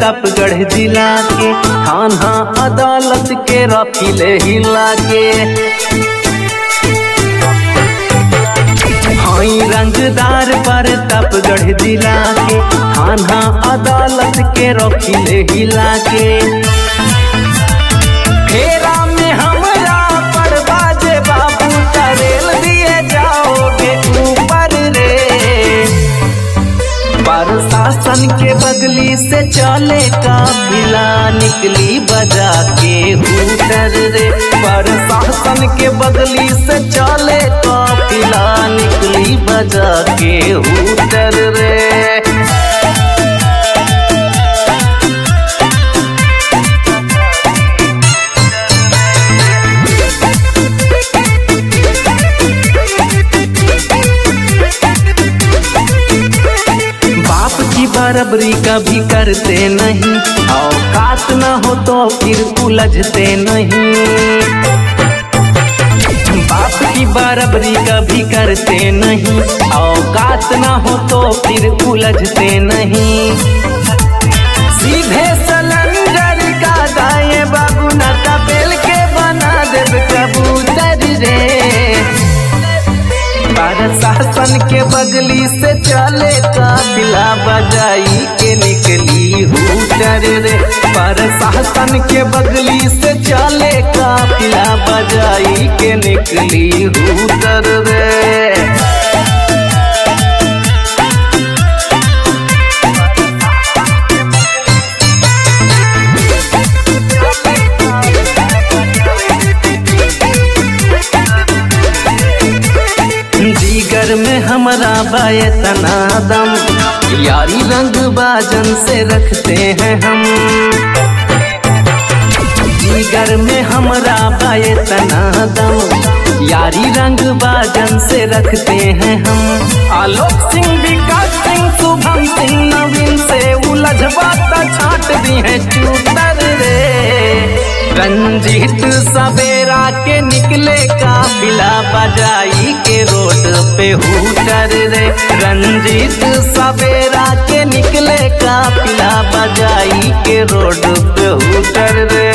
प्रतापगढ़ जिला के थाना अदालत के रफिले हिला के हई रंगदार प्रतापगढ़ जिला के थाना अदालत के रखिले हिला के फेरा में हमरा पर बाजे बाबू तरेल दिए जाओगे ऊपर रे प्रशासन के बगली से चले काफिला निकली बजा के हूटर रे प्रशासन के बगली से चले काफिला निकली बजा के हूटर रे बाप की बराबरी कभी करते नहीं औकात न हो तो फिर उलझते नहीं बाप की बराबरी कभी करते नहीं औकात न हो तो फिर उलझते नहीं सीधे सलंगर का दाए बाबू नाता बेल के बना देव कबूतर रे प्रशासन के बगली से चले काफिला बजाई के निकली हूटर रे प्रशासन के बगली से चले काफिला बजाई के निकली हूटर रे जिगर में हमारा बाय तनादम यारी रंग बाजन से रखते हैं हम जिगर में हमारा बाय तनादम यारी रंग बाजन से रखते हैं हम आलोक सिंह विकास सिंह शुभम सिंह नवीन से उलझ बात छाट दी है चूतर रे रंजीत सवेरा के निकले काफिला बजाई के रोड पे हूटर रे रंजीत सवेरा के निकले काफिला बजाई के रोड पे हूटर रे